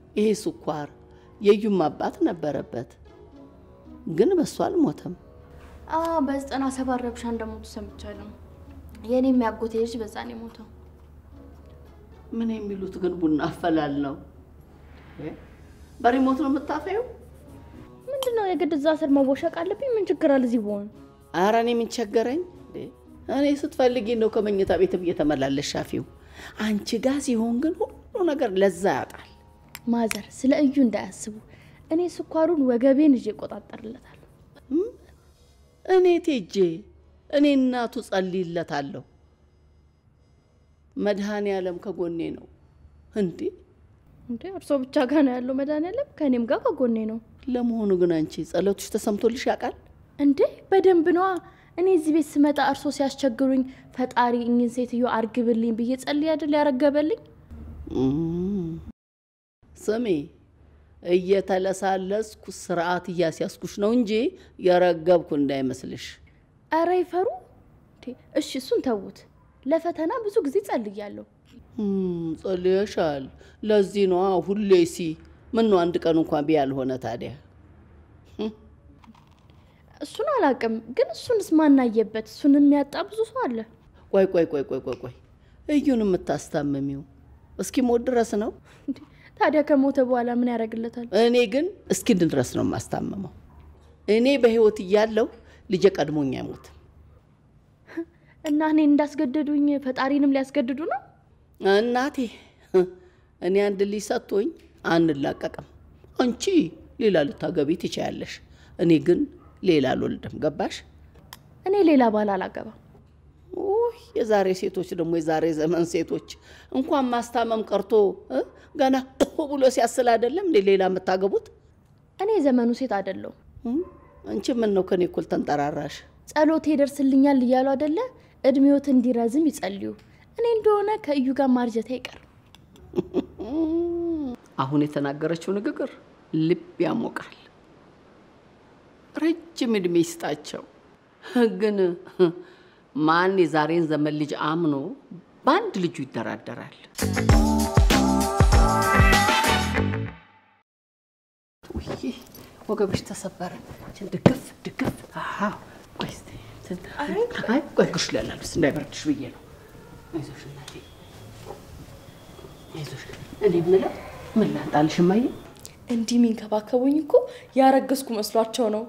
ይሄ ስኳር የዩም አባት ነበረበት፣ ግን በሱ አልሞተም። በዘጠና ሰባት ረብሻ እንደሞቱ ሰምቻለሁ። የእኔ የሚያጎቴ ልጅ በዛ ነው የሞተው። ምን የሚሉት ግን ቡና አፈላል ነው። በሪሞት ነው የምታፈየው? ምንድን ነው የግድ እዛ ስር መቦሸቅ አለብኝ? ምን ችግር አለ እዚህ በሆን? ኧረ እኔ ምን ቸገረኝ? እኔ ስትፈልጊ ነው ከመኝታ ቤትም እየተመላለሽ ሻፊው። አንቺ ጋ ሲሆን ግን ሁሉ ነገር ለዛ ያጣል። ማዘር ስለ እዩ እንዳያስቡ፣ እኔ ስኳሩን ወገቤን ይዤ እቆጣጠርለታለሁ። እኔ ቴጄ እኔ እናቱ ጸልይለታለሁ። መድኃኔ ዓለም ከጎኔ ነው። እንዴ እንዴ እርሶ ብቻ ጋር ነው ያለው መድኃኒዓለም? ከእኔም ጋር ከጎኔ ነው። ለመሆኑ ግን አንቺ ጸሎትሽ ተሰምቶልሽ ያውቃል? እንዴ በደንብ ነዋ። እኔ እዚህ ቤት ስመጣ እርሶ ሲያስቸግሩኝ ፈጣሪ እኝን ሴትዮ አርግብልኝ ብዬ ጸልይ አይደል ያረገበልኝ። ስሜ እየተለሳለስኩ ስርዓት እያስያዝኩሽ ነው እንጂ የረገብኩ እንዳይመስልሽ። ኧረ ይፈሩ። እሺ እሱን ተዉት። ለፈተና ብዙ ጊዜ ጸልያለሁ። ጸልየሻል። ለዚህ ነዋ ሁሌ ሲ ምን ነው አንድ ቀን እንኳን ቢ ያልሆነ ታዲያ እሱን አላውቅም፣ ግን እሱንስ ማናየበት? እሱን የሚያጣ ብዙ ሰው አለ። ቆይ ቆይ ቆይ ቆይ ቆይ ቆይ እዩን የምታስታምሚው እስኪ ሞት ድረስ ነው? ታዲያ ከሞተ በኋላ ምን ያደርግለታል? እኔ ግን እስኪን ድረስ ነው የማስታምመው። እኔ በህይወት እያለሁ ልጄ ቀድሞኝ አይሞትም። እና እኔ እንዳስገደዱኝ ፈጣሪንም ሊያስገድዱ ነው? እናቴ እኔ አንድ ልጅ ሰጥቶኝ አንላቀቅም። አንቺ ሌላ ልታገቢ ትችያለሽ፣ እኔ ግን ሌላ አልወልድም። ገባሽ? እኔ ሌላ ባል አላገባም። ውይ የዛሬ ሴቶች ደግሞ የዛሬ ዘመን ሴቶች እንኳን ማስታመም ቀርቶ እ ገና ብሎ ሲያስል አይደለም እንዴ ሌላ የምታገቡት? እኔ የዘመኑ ሴት አይደለሁ። አንቺ ምን ነው ከኔ እኩል ተንጠራራሽ? ጸሎቴ ይደርስልኛል እያሉ አይደለ? እድሜዎት እንዲረዝም ይጸልዩ። እኔ እንደሆነ ከእዩ ጋር ማርጀቴ አይቀርም። አሁን የተናገረችው ንግግር ልብ ያሞቃል። ረጅም እድሜ ይስጣቸው። ግን ማን የዛሬን ዘመን ልጅ አምኖ በአንድ ልጁ ይደራደራል? ውይ ወገብሽ ተሰበረ። ድግፍ ድግፍ። አዎ፣ ቆይ እስኪ እንትን- አይ ቆይ ግሽ ላላልስ እንዳይበርድሽ ብዬ ነው። አይዞሽ እናቴ አይዞሽ። እኔ የምለው ምን ላንጣልሽ እማዬ? እንዲህ የሚንከባከቡኝ እኮ ያረገዝኩ መስሏቸው ነው።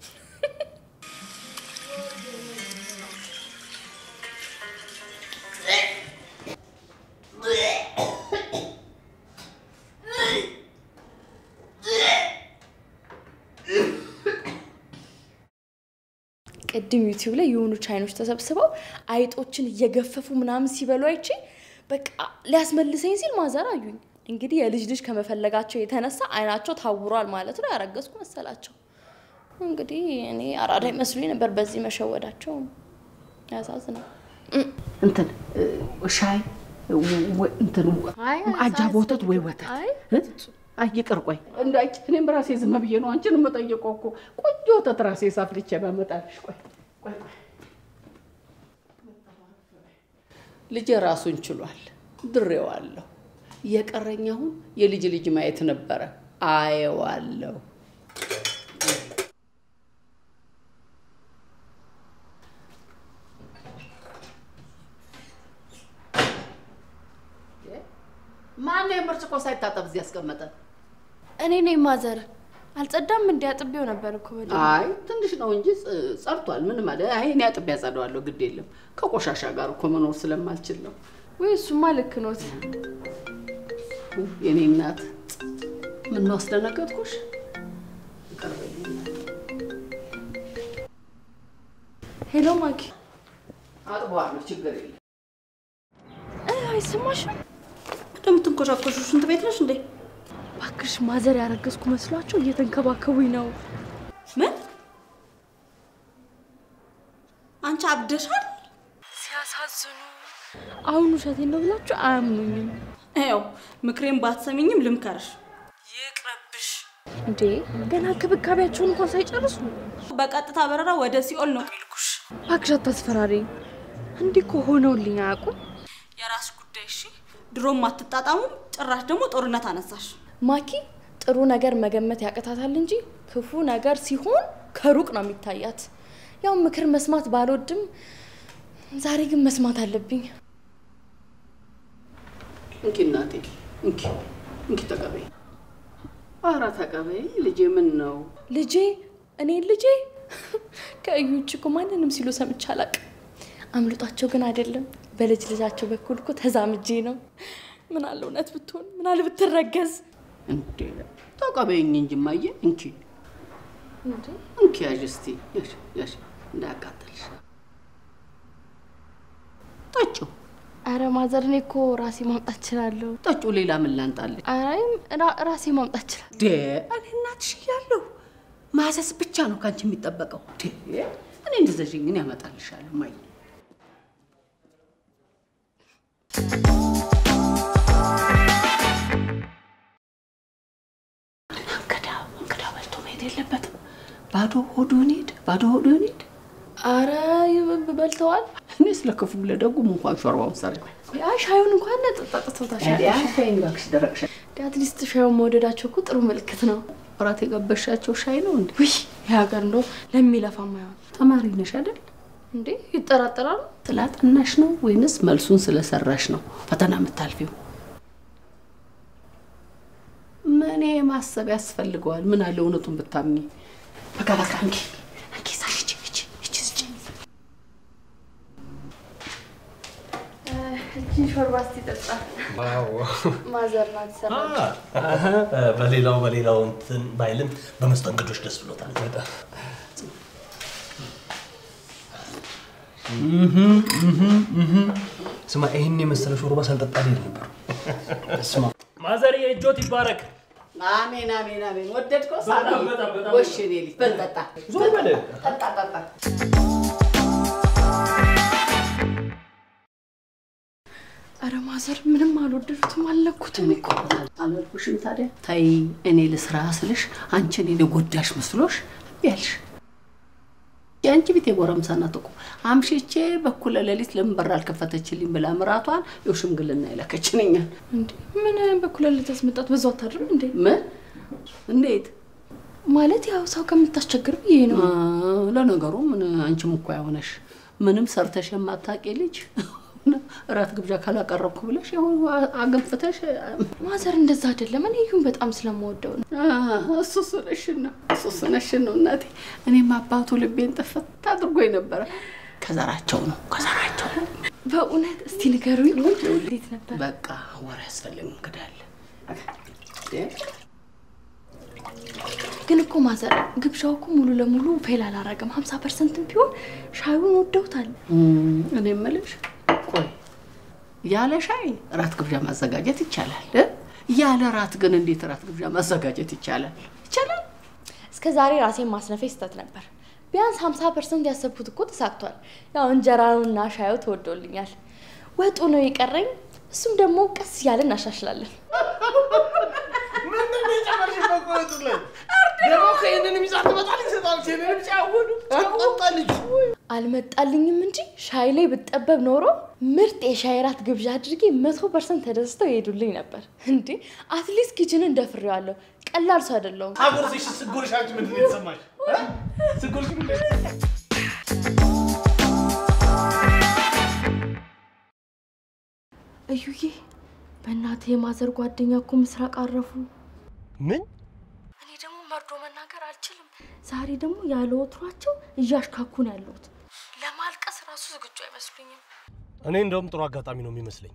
ቅድም ዩቲዩብ ላይ የሆኑ ቻይኖች ተሰብስበው አይጦችን እየገፈፉ ምናምን ሲበሉ አይቼ በቃ ሊያስመልሰኝ ሲል ማዘር አዩኝ። እንግዲህ የልጅ ልጅ ከመፈለጋቸው የተነሳ አይናቸው ታውሯል ማለት ነው። ያረገዝኩ መሰላቸው። እንግዲህ እኔ አራዳ ይመስሉኝ ነበር። በዚህ መሸወዳቸው ያሳዝናል። እንትን ሻይ ወ- እንትን አይ፣ አጃ ወተት ወይ ወተት አይ፣ እ? አይ ይቅር፣ ቆይ እንዳይ እኔም ራሴ ዝም ብዬ ነው አንቺን የምጠይቀው እኮ ቆንጆ ወተት ራሴ ሳፍልቼ ባመጣልሽ። ቆይ ቆይ ቆይ ልጄ ራሱን ችሏል፣ ድሬዋለሁ። እየቀረኝ አሁን የልጅ ልጅ ማየት ነበረ። አየዋለሁ። ማን የምርጭቆ ሳይታጠብ እዚህ ያስቀመጠ? እኔ ነኝ ማዘር። አልጸዳም እንዲ አጥቤው ነበር እኮ በደንብ። አይ ትንሽ ነው እንጂ ጸ- ጸድቷል። ምን ማለት አይ እኔ አጥቤ ያጸደዋለሁ። ግድ የለም ከቆሻሻ ጋር እኮ መኖር ስለማልችል ነው። ወይ እሱማ ልክ ኖት። የኔ እናት ምን ነው አስደነገጥኩሽ? ይቅር በይኝ እናቴ። ሄሎ ማኪ። አጥበዋለሁ፣ ችግር የለም። እ፣ አይሰማሽም? እንደምትንኮሻኮሹ ሽንት ቤት ነሽ እንዴ? እባክሽ ማዘር ያረገዝኩ መስሏቸው እየተንከባከቡኝ ነው። ምን? አንቺ አብደሻል? ሲያሳዝኑ። አሁን ውሸቴን ነው ብላችሁ አያምኑኝም ያው ምክሬን ባትሰሚኝም ልምከርሽ፣ ይቅረብሽ። እንዴ። ገና እንክብካቤያቸውን እንኳን ሳይጨርሱ በቀጥታ በረራ ወደ ሲኦል ነው የሚልኩሽ። እባክሽ አታስፈራሪ። እንዲህ እኮ ሆነውልኝ አያውቁም። የራስ ጉዳይ እሺ። ድሮም አትጣጣሙም፣ ጭራሽ ደግሞ ጦርነት አነሳሽ። ማኪ ጥሩ ነገር መገመት ያቅታታል እንጂ ክፉ ነገር ሲሆን ከሩቅ ነው የሚታያት። ያው ምክር መስማት ባልወድም ዛሬ ግን መስማት አለብኝ። እንኪ እናቴ እንኪ እንኪ ተቀበይ። ኧረ ተቀበይ ልጄ። ምን ነው ልጄ እኔ ልጄ ከእዩ ውጭ እኮ ማንንም ሲሉ ሰምቼ አላውቅም። አምልጧቸው ግን አይደለም በልጅ ልጃቸው በኩል እኮ ተዛምጄ ነው። ምን አለ እውነት ብትሆን፣ ምን አለ ብትረገዝ። እንዴ ተቀበይኝ እንጂ እማዬ። እንኪ እንዴ እንኪ ያዥ እስቲ ያዥ ያዥ እንዳያቃጥልሽ። ጠጪው አረ ማዘር፣ እኔ እኮ ራሴ ማምጣት እችላለሁ። ጠጪው። ሌላ ምን ላንጣልሽ? አራይም ራሴ ማምጣት እችላለሁ። ዴ እኔ እናትሽ እያለሁ ማዘዝ ብቻ ነው ከአንቺ የሚጠበቀው። ዴ እኔ እንደዘዥኝ እኔ ያመጣልሻለሁ እማዬ። እንግዳ እንግዳ በልቶ መሄድ የለበትም። ባዶ ሆዱን ሄድ፣ ባዶ ሆዱን ሄድ። አረ በልተዋል። እኔ ስለ ክፉ ለደጉም እንኳን ሾርባውን ሰሪ አይ ሻዩን እንኳን ጠጥቶታል። ሻይን እባክሽ፣ ደረቅ ሻይ። አትሊስት ሻዩን መውደዳቸው እኮ ጥሩ ምልክት ነው። እራት የገበሻቸው ሻይ ነው እንዴ? ውይ የሀገር እንደው ለሚለፋ ማይሆን ተማሪ ነሽ አይደል? እንዴ ይጠራጠራሉ። ስላጠናሽ ነው ወይንስ መልሱን ስለሰራሽ ነው ፈተና የምታልፊው? ምን ማሰብ ያስፈልገዋል? ምን አለ እውነቱን ብታምኚ። በቃ በቃ እንኪ እንኪ ሳሽ እቺ እቺ እቺ ስጪ። እጅን ሾርባ እስቲ ጠጣ። ማዘር ናት ሰራ በሌላው በሌላው እንትን ባይልም በመስተንግዶች ደስ ብሎታል። ስማ ይህን የመሰለ ሾርባ ሳልጠጣ ልሄድ ነበር። ስማ ማዘር የእጆት ይባረክ። አሜን አሜን አሜን። ወደድከው? በጣም ሳሚ በጣም በጣም ወሽ እኔ ልጅ በል ጠጣ ዞር በል። ጠጣ ጠጣ። አረ ማዘር ምንም አልወደዱትም፣ አልነኩትም እኮ አላልኩሽም ታዲያ? ተይ እኔ ልስራ ስልሽ አንቺ እኔን የጎዳሽ መስሎሽ እምቢ አልሽ። የአንቺ ቤት የጎረምሳ ናት እኮ አምሽቼ በኩለ ሌሊት ለምን በር አልከፈተችልኝ ብላ ምራቷን የው ሽምግልና የላከችን እኛን። እንዴ ምን በኩል ልታስመጣት በዛው አታድርም እንዴ? ምን እንዴት? ማለት ያው ሰው ከምታስቸግር ብዬ ነው። አ፣ ለነገሩ ምን አንቺም እኮ ያሆነሽ ምንም ሰርተሽ የማታውቂ ልጅ እራት ግብዣ ካላቀረብኩ ብለሽ ያው አገንፍተሽ ማዘር እንደዛ አይደለም። እኔ እዩን በጣም ስለምወደው ነው። እሱ ስነሽን ነው እሱ ስነሽን ነው እናቴ። እኔም አባቱ ልቤን ጥፍት አድርጎኝ ነበረ። ከዘራቸው ነው ከዘራቸው ነው። በእውነት እስቲ ንገሩኝ፣ እንዴት ነበር? በቃ ወሬ ያስፈልግ እንግዳለ ግን እኮ ማዘር ግብዣው እኮ ሙሉ ለሙሉ ፌል አላረገም። ሀምሳ ፐርሰንትም ቢሆን ሻዩን ወደውታል። እኔ የምልሽ ቆይ ያለ ሻይ እራት ግብዣ ማዘጋጀት ይቻላል እ? ያለ እራት ግን እንዴት እራት ግብዣ ማዘጋጀት ይቻላል? ይቻላል። እስከ ዛሬ ራሴን ማስነፌ ስህተት ነበር። ቢያንስ ሀምሳ ፐርሰንት ያሰብኩት እኮ ተሳክቷል። ያው እንጀራውና ሻዩ ተወዶልኛል። ወጡ ነው የቀረኝ። እሱም ደግሞ ቀስ እያለን እናሻሽላለን። ምንድን ነው የጨመርሽበት ቆይቱ ላይ? ደግሞ ከይህንንም ይዛ ትመጣለች። ሰጣለች ይህንንም ጫወዱ ጠጣልጅ አልመጣልኝም እንጂ ሻይ ላይ ብጠበብ ኖሮ ምርጥ የሻይ ራት ግብዣ አድርጌ መቶ ፐርሰንት ተደስተው ይሄዱልኝ ነበር። እንዴ አትሊስት ኪችንን ደፍሬዋለሁ። ቀላል ሰው አይደለሁም። አጎርሰሽ ስጎርሽ አንቺ ምንድን ነው የተሰማሽ? እ? ስጎርሽ ምንድን ነው የተሰማሽ? እዩዬ በእናቴ የማዘር ጓደኛ እኮ ምስራቅ አረፉ። ምን እኔ ደግሞ መርዶ መናገር አልችልም። ዛሬ ደግሞ ያለ ወትሯቸው እያሽካኩ ነው ያለሁት። ለማልቀስ ራሱ ዝግጁ አይመስሉኝም። እኔ እንደውም ጥሩ አጋጣሚ ነው የሚመስለኝ።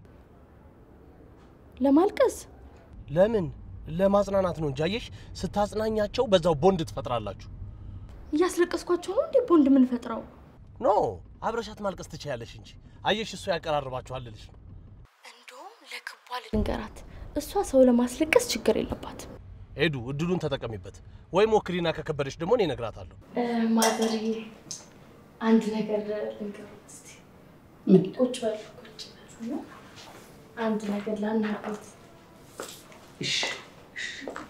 ለማልቀስ ለምን ለማጽናናት ነው እንጂ አየሽ፣ ስታጽናኛቸው በዛው ቦንድ ትፈጥራላችሁ። እያስለቀስኳቸው ነው እንዴ ቦንድ የምንፈጥረው? ኖ አብረሻት ማልቀስ ትችያለሽ እንጂ አየሽ፣ እሱ ያቀራርባችኋል ልልሽ ነው። እንደውም ለክቧ ልንገራት፣ እሷ ሰው ለማስለቀስ ችግር የለባትም። ሄዱ እድሉን ተጠቀሚበት። ወይ ሞክሪና ከከበደሽ ደግሞ እኔ እነግራታለሁ። ማዘርዬ አንድ ነገር ልንገሩት እስቲ። ምን ቁጭ በሉ ቁጭ በሉ። አንድ ነገር ላናግሮት። እሺ፣ እሺ።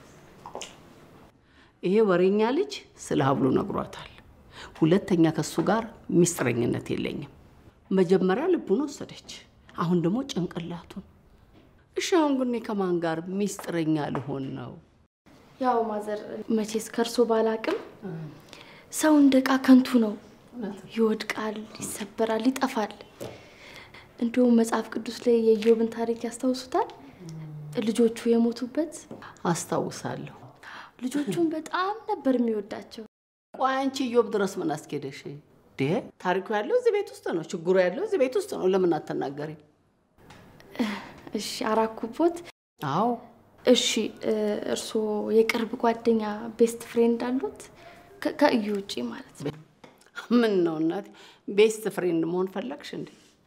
ይሄ ወሬኛ ልጅ ስለ ሀብሉ ነግሯታል። ሁለተኛ ከሱ ጋር ሚስጥረኝነት የለኝም። መጀመሪያ ልቡን ወሰደች፣ አሁን ደግሞ ጭንቅላቱን። እሺ አሁን ግን እኔ ከማን ጋር ሚስጥረኛ ልሆን ነው? ያው ማዘር መቼስ ከእርሶ ባላቅም ሰው እንደ ዕቃ ከንቱ ነው። ይወድቃል፣ ይሰበራል፣ ይጠፋል። እንዲሁም መጽሐፍ ቅዱስ ላይ የኢዮብን ታሪክ ያስታውሱታል? ልጆቹ የሞቱበት አስታውሳለሁ። ልጆቹን በጣም ነበር የሚወዳቸው። ቆይ አንቺ ኢዮብ ድረስ ምን አስኬደሽ? ዴ ታሪኩ ያለው እዚህ ቤት ውስጥ ነው። ችግሩ ያለው እዚህ ቤት ውስጥ ነው። ለምን አትናገሪ? እሺ አራኩቦት። አዎ እሺ እርስዎ የቅርብ ጓደኛ ቤስት ፍሬንድ አሉት? ከ- ከእዩ ውጪ ማለት ነው። ምን ነው እናቴ፣ ቤስት ፍሬንድ መሆን ፈለግሽ እንዴ?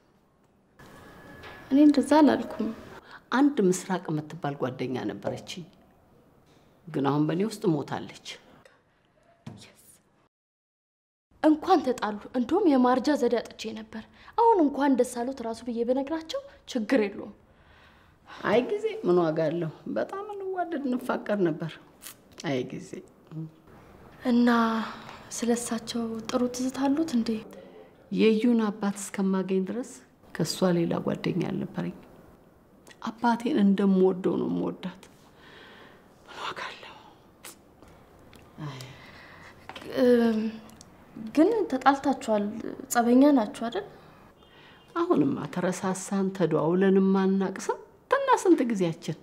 እኔ እንደዛ አላልኩም። አንድ ምስራቅ የምትባል ጓደኛ ነበረችኝ፣ ግን አሁን በእኔ ውስጥ ሞታለች። እንኳን ተጣሉ። እንደውም የማርጃ ዘዴ አጥቼ ነበር። አሁን እንኳን ደስ አሉት ራሱ ብዬ በነግራቸው ችግር የለውም። አይ ጊዜ ምን ዋጋ አለው? በጣም እንዋደድ እንፋቀር ነበር። አይ ጊዜ እና ስለ እሳቸው ጥሩ ትዝታ አሉት እንዴ? የዩን አባት እስከማገኝ ድረስ ከእሷ ሌላ ጓደኛ አልነበረኝ። አባቴን እንደምወደው ነው የምወዳት። ምን ዋጋ አለው? እም፣ ግን ተጣልታችኋል፣ ጸበኛ ናችሁ አይደል? አሁንማ ተረሳሳን፣ ተደዋውለንም አናቅ ስንትና ስንት ጊዜያችን።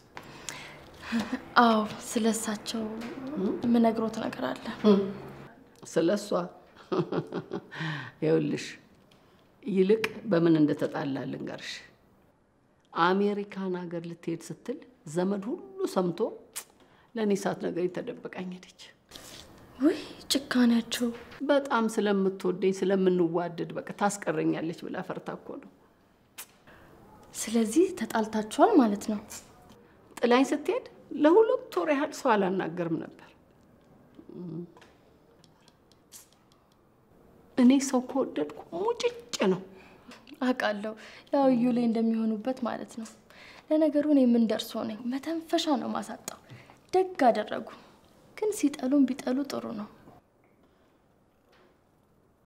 አዎ፣ ስለ እሳቸው የምነግሮት ነገር አለ። ስለ እሷ ይኸውልሽ፣ ይልቅ በምን እንደተጣላ ልንገርሽ። አሜሪካን ሀገር ልትሄድ ስትል ዘመድ ሁሉ ሰምቶ ለእኔ ሳትነግረኝ ተደብቃኝ ሄደች። ውይ ጭካኔያቸው! በጣም ስለምትወደኝ ስለምንዋደድ በቃ ታስቀረኛለች ብላ ፈርታ እኮ ነው። ስለዚህ ተጣልታችኋል ማለት ነው። ጥላኝ ስትሄድ ለሁለት ወር ያህል ሰው አላናገርም ነበር። እኔ ሰው ከወደድኩ ሙጭጭ ነው። አውቃለሁ፣ ያው እዩ ላይ እንደሚሆኑበት ማለት ነው። ለነገሩ እኔ ምን ደርሶ ነኝ፣ መተንፈሻ ነው ማሳጣው። ደግ አደረጉ። ግን ሲጠሉም ቢጠሉ ጥሩ ነው።